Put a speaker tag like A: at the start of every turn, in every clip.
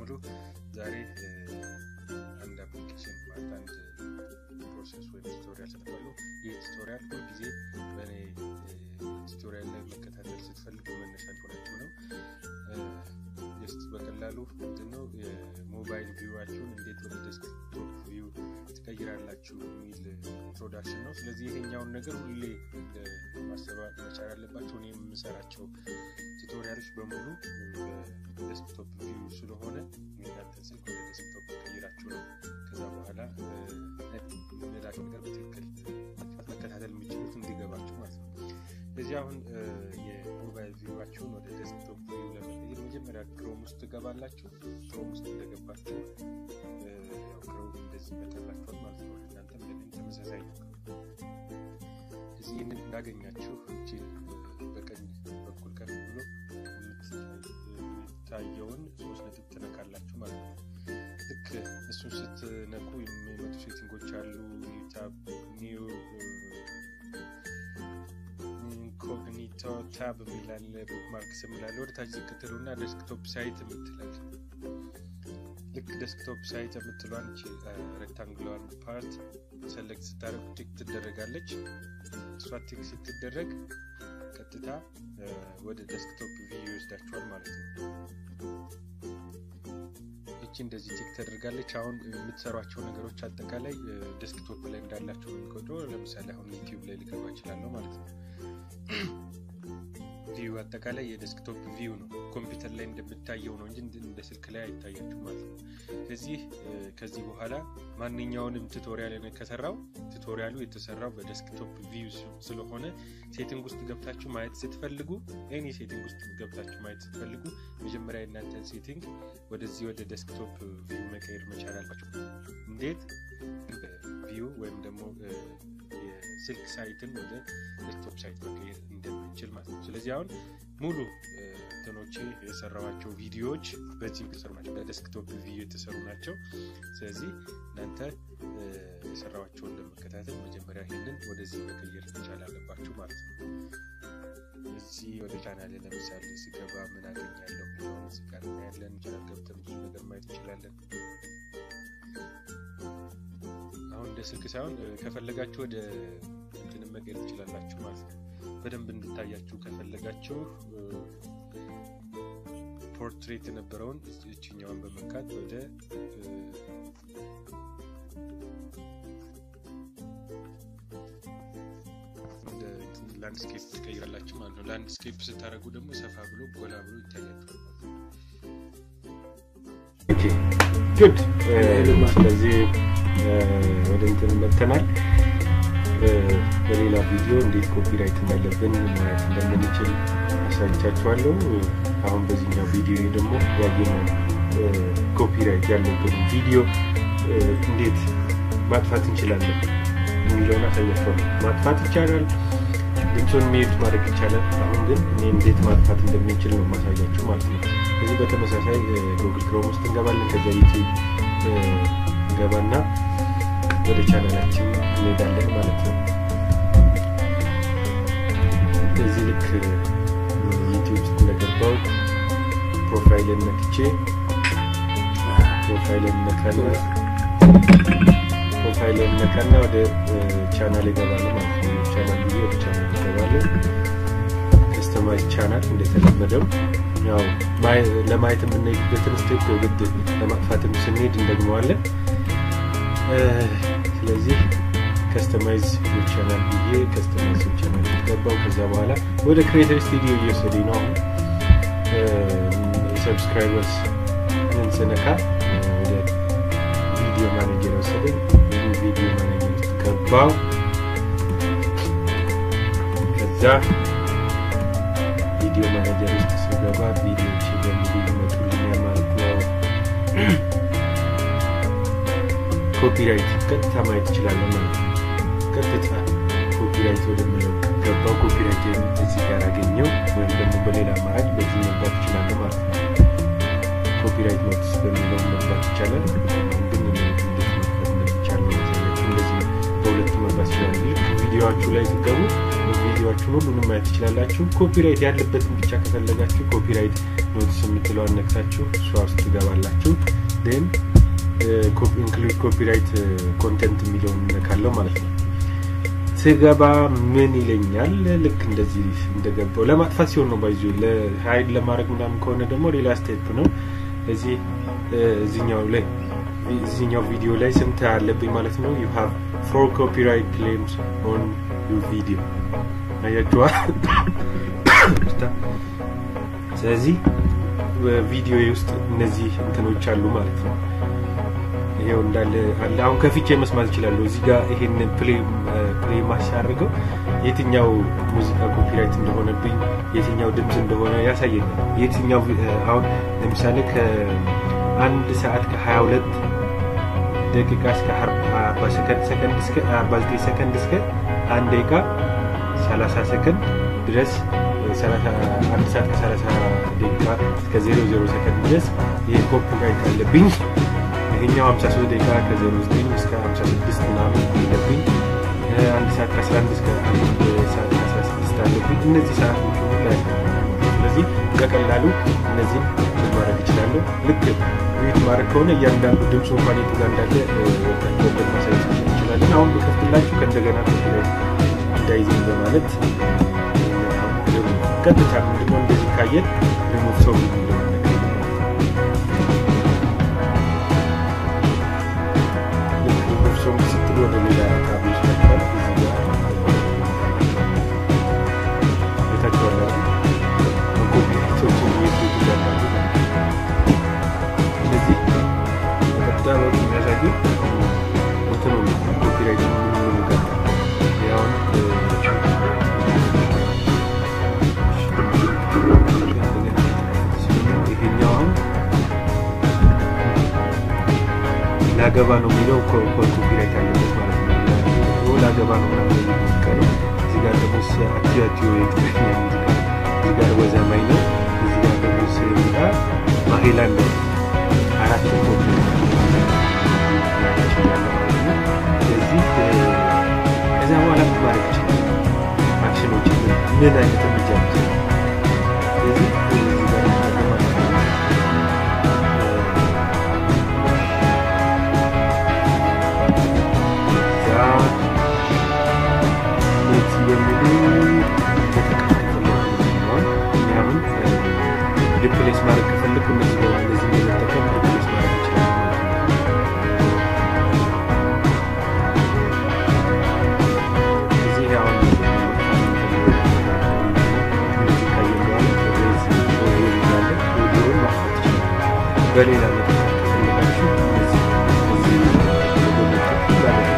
A: በሙሉ ዛሬ አንድ አፕሊኬሽን ማለት አንድ ፕሮሰስ ወይም ቱቶሪያል ሰጥቷለሁ። ይህ ቱቶሪያል ሁልጊዜ በእኔ ቱቶሪያል ላይ መከታተል ስትፈልጉ መነሻ ሆናችሁ ነው። ጀስት በቀላሉ ምንድነው የሞባይል ቪዋችሁን እንዴት ወደ ዴስክቶፕ ቪው ትቀይራላችሁ የሚል ኢንትሮዳክሽን ነው። ስለዚህ ይሄኛውን ነገር ሁሌ ማሰባት መቻል አለባቸው። እኔ የምሰራቸው ቱቶሪያሎች በሙሉ በዴስክቶፕ ቪው ስለሆነ እናንተን ስልክ ወደ ዴስክቶፕ ቀይራችሁ ነው ከዛ በኋላ የሚላቸው ነገር በትክክል መከታተል የሚችሉት እንዲገባችሁ ማለት ነው። ስለዚህ አሁን የሞባይል ቪዋችሁን ወደ ዴስክቶፕ ቪው ለመቀየር መጀመሪያ ክሮም ውስጥ ትገባላችሁ። ክሮም ውስጥ እንደገባችሁ ክሮም እንደዚህ ይመጣላችኋል ማለት ነው። እናንተም ለእኔም ተመሳሳይ ነው። እዚህ ይህንን እንዳገኛችሁ እቺን በቀኝ በኩል ከፍ ብሎ የሚታየውን ሶስት ነጥብ ትነካላችሁ ማለት ነው። ልክ እሱን ስትነኩ የሚመጡ ሴቲንጎች አሉ። ኒው ኒው ኢንኮግኒቶ ታብ የሚላለ ቡክማርክስ የሚላለ ወደ ታች ዝቅ ትሉና ዴስክቶፕ ሳይት የምትላል ልክ ዴስክቶፕ ሳይት የምትሏን ሬክታንግሏን ፓርት ሰሌክት ስታደርጉ ቲክ ትደረጋለች። እሷ ቲክ ስትደረግ ቀጥታ ወደ ዴስክቶፕ ቪው ይወስዳችኋል ማለት ነው። እቺ እንደዚህ ቲክ ተደርጋለች። አሁን የምትሰሯቸው ነገሮች አጠቃላይ ዴስክቶፕ ላይ እንዳላቸው የሚቆጥሮ ለምሳሌ አሁን ዩቲዩብ ላይ ሊገባ ይችላለሁ ማለት ነው። ቪው አጠቃላይ የዴስክቶፕ ቪው ነው። ኮምፒውተር ላይ እንደምታየው ነው እንጂ እንደ ስልክ ላይ አይታያችሁ ማለት ነው። ስለዚህ ከዚህ በኋላ ማንኛውንም ቱቶሪያል ከሰራው ቱቶሪያሉ የተሰራው በዴስክቶፕ ቪው ስለሆነ ሴቲንግ ውስጥ ገብታችሁ ማየት ስትፈልጉ ኤኒ ሴቲንግ ውስጥ ገብታችሁ ማየት ስትፈልጉ መጀመሪያ የእናንተን ሴቲንግ ወደዚህ ወደ ዴስክቶፕ ቪው መቀየር መቻል አልባቸው። እንዴት ቪው ወይም ደግሞ የስልክ ሳይትን ወደ ዴስክቶፕ ሳይት መቀየር እንደምንችል ማለት ነው። ስለዚህ አሁን ሙሉ እንትኖቼ የሰራዋቸው ቪዲዮዎች በዚህ የተሰሩ ናቸው። በዴስክቶፕ ቪዲዮ የተሰሩ ናቸው። ስለዚህ እናንተ የሰራዋቸውን ለመከታተል መጀመሪያ ይህንን ወደዚህ መቀየር መቻል አለባችሁ ማለት ነው። እዚህ ወደ ቻናሌ ለምሳሌ ስገባ ምን አገኛለሁ የሚለውን እዚህ ጋር እናያለን። ቻናል ገብተን ብዙ ነገር ማየት እንችላለን። አሁን እንደ ስልክ ሳይሆን ከፈለጋችሁ ወደ እንትንም መቀየር ትችላላችሁ ማለት ነው። በደንብ እንድታያችሁ ከፈለጋችሁ ፖርትሬት የነበረውን እችኛዋን በመንካት ወደ ላንድስኬፕ ትቀይራላችሁ ማለት ነው። ላንድስኬፕ ስታደርጉ ደግሞ ሰፋ ብሎ ጎላ ብሎ ይታያችኋል።
B: ጉድ ስለዚህ ወደ እንትን መተናል። በሌላ ቪዲዮ እንዴት ኮፒራይት እንዳለብን ማየት እንደምንችል አሳይቻችኋለሁ። አሁን በዚህኛው ቪዲዮ ደግሞ ያየነው ኮፒራይት ያለብን ቪዲዮ እንዴት ማጥፋት እንችላለን የሚለውን አሳያችኋለሁ። ማጥፋት ይቻላል፣ ድምፁን ሚዩት ማድረግ ይቻላል። አሁን ግን እኔ እንዴት ማጥፋት እንደምንችል ነው ማሳያችሁ ማለት ነው። ከዚህ በተመሳሳይ ጉግል ክሮም ውስጥ እንገባለን። ከዚያ ዩቲዩብ እንገባና ወደ ቻናላችን እንሄዳለን ማለት ነው። እዚህ ልክ ዩቲዩብ ውስጥ እንደገባው ፕሮፋይልን ነክቼ ፕሮፋይልን ነካና ፕሮፋይልን ነካና ወደ ቻናል ይገባል ማለት ነው። ቻናል ጊዜ ወደ ቻናል ይገባለን። ከስተማይዝ ቻናል እንደተለመደው ያው ለማየት የምንሄድበትን ስቴፕ የግድ ለማጥፋትም ስንሄድ እንደግመዋለን። ስለዚህ ከስተማይዝ ቻናል ብዬ ከስተማይዝ ቻናል ገባው። ከዛ በኋላ ወደ ክሬተር ስቱዲዮ እየወሰደኝ ነው። አሁን ሰብስክራይበርስ ምን ስነካ ወደ ቪዲዮ ማኔጀር ወሰደኝ። ቪዲዮ ማኔጀር ውስጥ ገባው። ከዛ ቪዲዮ ማኔጀር ውስጥ ስገባ ቪዲዮዎች በሙሉ ይመጡልኛል ማለት ነው። ኮፒራይት ቀጥታ ማየት ይችላለን ማለት ነው። ቀጥታ ኮፒራይት ወደምለው ገባው። ኮፒራይት እዚህ ጋር አገኘው ወይም ደግሞ በሌላ አማራጭ በዚህ መግባት ይችላለ ማለት ነው። ኮፒራይት ኖቲስ በሚለው መግባት ይቻላል። አሁን ግን እንዴት መግባት እንደሚቻል እንደዚህ በሁለቱ መግባት ይችላል። ቪዲዮችሁ ላይ ስትገቡ ቪዲዮችሁን ሁሉንም ማየት ትችላላችሁ። ኮፒራይት ያለበትን ብቻ ከፈለጋችሁ ኮፒራይት ኖቲስ የምትለዋን ነክታችሁ እሷ ውስጥ ትገባላችሁ። ን ኢንክሉድ ኮፒራይት ኮንቴንት የሚለውን ነካለው ማለት ነው። ስገባ ምን ይለኛል? ልክ እንደዚህ እንደገባው ለማጥፋት ሲሆን ነው ባይዞ ለሀይድ ለማድረግ ምናምን ከሆነ ደግሞ ሌላ ስቴፕ ነው። እዚህ እዚኛው ላይ እዚኛው ቪዲዮ ላይ ስንት አለብኝ ማለት ነው። ዩ ሃቭ ፎር ኮፒራይት ክሌምስ ኦን ዩ ቪዲዮ አያችኋል። ስለዚህ በቪዲዮ ውስጥ እነዚህ እንትኖች አሉ ማለት ነው። ይሄው እንዳለ አለ። አሁን ከፍቼ መስማት እችላለሁ። እዚህ ጋር ይሄን ፕሌይ ማሻርገው የትኛው ሙዚቃ ኮፒራይት እንደሆነብኝ የትኛው ድምፅ እንደሆነ ያሳየኛል። የትኛው አሁን ለምሳሌ ከአንድ ሰዓት ከሀያ ሁለት ደቂቃ እስከ አርባ ሰከንድ እስከ አርባ ዘጠኝ ሰከንድ እስከ አንድ ደቂቃ ሰላሳ ሰከንድ ድረስ አንድ ሰዓት ከሰላሳ ደቂቃ እስከ ዜሮ ዜሮ ሰከንድ ድረስ ይሄ ኮፒራይት አለብኝ። ይሄኛው 53 ደቂቃ ከ09 እስከ 56 ምናምን አለብኝ። አንድ ሰዓት ከ11 እስከ አንድ ሰዓት ከ16 አለብኝ። እነዚህ ሰዓት ላይ ስለዚህ በቀላሉ እነዚህን ማድረግ እችላለሁ። ልክ ሚዩት ማድረግ ከሆነ እያንዳንዱ ድምፅ እንኳን የቱ ጋር እንዳለ ወታቸውን ማሳየት እንችላለን። አሁን በከፍትላችሁ ከእንደገና ኮፒራይት እንዳይዘኝ በማለት ቀጥታ ምንድነው እንደዚህ ካየን ሪሞቭ ሰው ሶንግ ስትል ወደ ሌላ ታብ ይወስዳችኋል። እዚህ ጋር ቤታችሁ ያለ ኮፒራይቶችን የት እንዳሉ ስለዚህ በቀጥታ በኩል የሚያሳዩ እንትኑ ኮፒራይት ምኑ ጋር ያሁን ይሄኛው አሁን ላገባ ነው የሚለው ኮፒራይት አለበት ማለት ነው። ላገባ ነው ምናምን ሙዚቃ ነው። እዚህ ጋር ደግሞ አትዮ አትዮ የትግርኛ ሙዚቃ እዚህ ጋር ወዘማኝ ነው። እዚህ ጋር ደግሞ ስሚጣ ማሄላን ነው። አራት ኮፒ ስለዚህ ከዛ በኋላ ምን ማድረግ ይችላል? አክሽኖች ምን አይነት እርምጃ ይችላል? ስለዚህ እዚህ ጋር ማለት ነው ሪፕሌስ ማድረግ ከፈለኩ እነዚህ እነዚህ በመጠቀም ሪፕሌስ ማድረግ ይችላል። እዚህ አሁን በሌላ መጠቀም ከፈለጋችሁ እነዚህ እዚህ በመጠቀም ማለት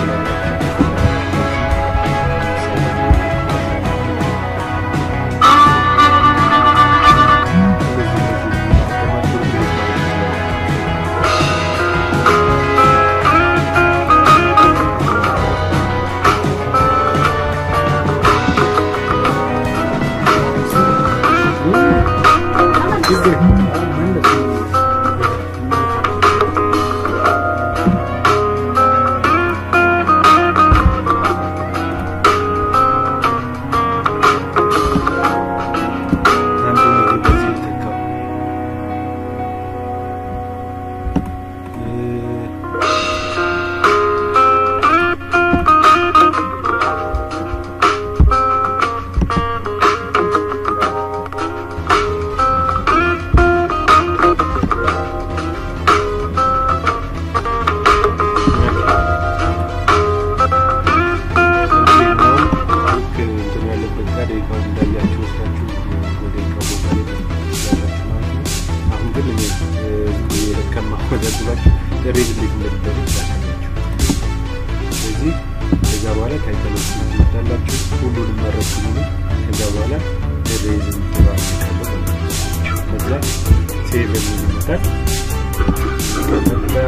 B: ከማወዳድራችሁ ሬዝ እንዴት እንደሚደረግ ላሳያችሁ። ስለዚህ ከዛ በኋላ ታይተሎች ትወዳላችሁ ሁሉንም መረጥኩኝ። ከዛ በኋላ ሬዝ ትባላለ ከዛ ሴቭ የሚል ይመጣል። ከዛ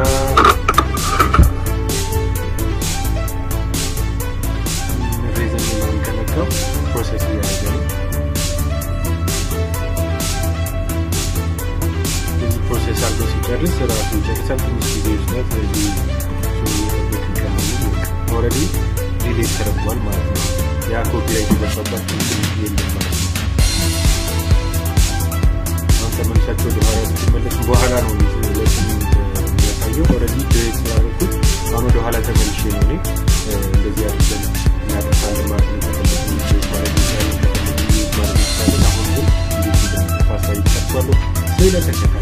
B: ሬዝ የሚለውን ከነካው ፕሮሰስ እያደረገ ነው። ፕሮሴስ አድርጎ ሲጨርስ ራሱ ይጨርሳል። ትንሽ ጊዜ ይወስዳል። ስለዚህ እየጠበቅን ከመሆኑ ኦልሬዲ ዲሌት ተደርጓል ማለት ነው። ያ ኮፒራይት የገባባቸው የለም ማለት ነው። አሁን ተመልሳቸው ወደኋላ ብትመለሱ በኋላ ነው የሚያሳየው። ኦልሬዲ ድሬት ስላደረኩት አሁን ወደኋላ ተመልሼ ነው እኔ እንደዚህ አድርገን እናጠፋለን ማለት ነው። ከፈለግን ድሬት ማድረግ ይቻላል፣ ከፈለግን ማለት ይቻላል። አሁን ግን እንዴት እንደምጠፋ አሳይቻችኋለሁ። ስለተከታ